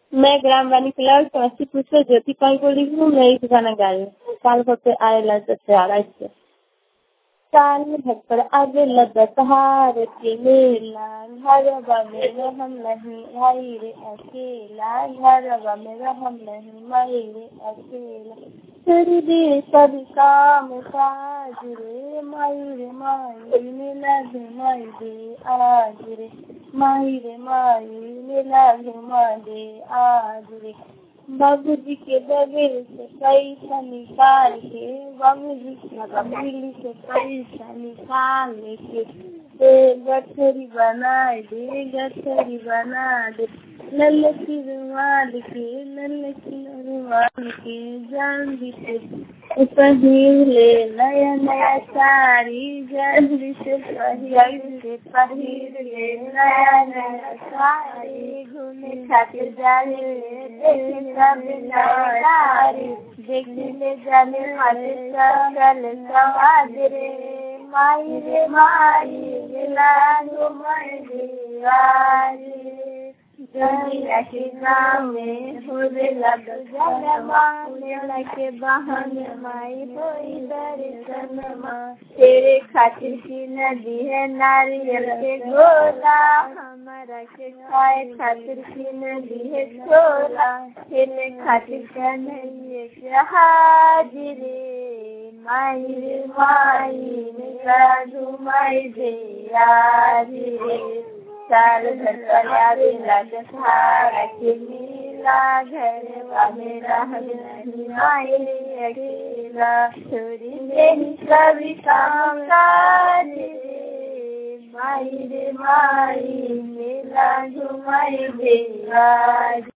मैं ग्राम वानी फिलहाल समस्तीपुर से ज्योति पाल बोल रही हूँ मैं एक गाना गा रही हूँ साल भर पे आएला दशहरा इससे साल भर पर आवेला दशहार के मेला घरवा में रहम नहीं भाई रे अकेला घरवा में रहम नहीं माई रे अकेला कर दे सब काम काज रे माई रे माई मिला घुमा दे आज रे माई रे माई मिला घुमा दे आज रे बाबूजी के बगल से पैसा निकाल के बाबूजी के बगल से पैसा निकाल के ए गठरी बना दे गठरी बना दे लल्ले की रुमाल के लल्ले की रुमाल के जान भी से पहिर ले नया नया साड़ी जल्दी से पहिर से पहिर ले नया नया साड़ी घूमे खातिर जाने ले सब नारी देखने जाने वाले सकल समाज रे माई रे माई लालो माई रे दुनिया के नाम में होने लग जनमा के बहाने माई होई दर्शन माँ तेरे खातिर की नदी है नारियल के गोला हमारा के खाए खातिर की नदी है छोला तेरे खातिर का नहीं है हाजिरे माई रे माई मेरा घुमाई दे रे साल भर पलावे लगधारा के नीला घर मेरा नहीं मायरे अकेला छोरी मेरी कभी काम काज माई रे माई मेला घुमाई दे